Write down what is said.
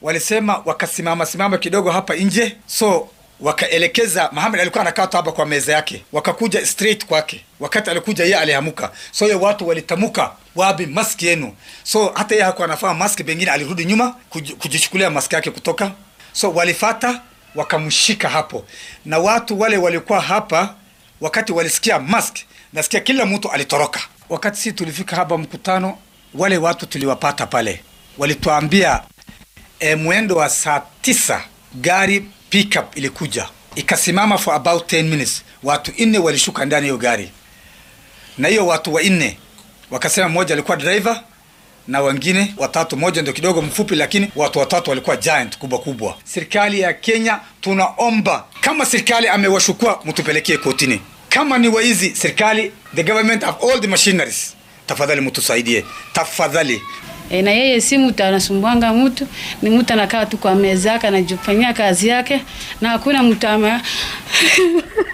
walisema wakasimama simama kidogo hapa nje, so wakaelekeza. Muhammad alikuwa anakaa tu hapa kwa meza yake, wakakuja straight kwake. Wakati alikuja yeye alihamuka, so hiyo watu walitamuka, wapi maski yenu? So hata yeye hakuwa anafaa maski, pengine alirudi nyuma kuj- kujichukulia maski yake kutoka, so walifata wakamshika hapo, na watu wale walikuwa hapa wakati walisikia mask, nasikia kila mtu alitoroka. Wakati si tulifika hapa mkutano, wale watu tuliwapata pale, walituambia e, mwendo wa saa tisa gari pickup ilikuja ikasimama for about 10 minutes. Watu nne walishuka ndani hiyo gari, na hiyo watu wanne wakasema mmoja alikuwa driver na wengine watatu, moja ndio kidogo mfupi, lakini watu watatu walikuwa giant kubwa kubwa. Serikali ya Kenya tunaomba, kama serikali amewashukua mtupelekee kotini. Kama ni waizi, serikali the government have all the machineries, tafadhali mtusaidie, tafadhali. E, na yeye si mtu anasumbuanga mtu, ni mtu anakaa tu kwa meza yake anajifanyia kazi yake, na hakuna mtu ama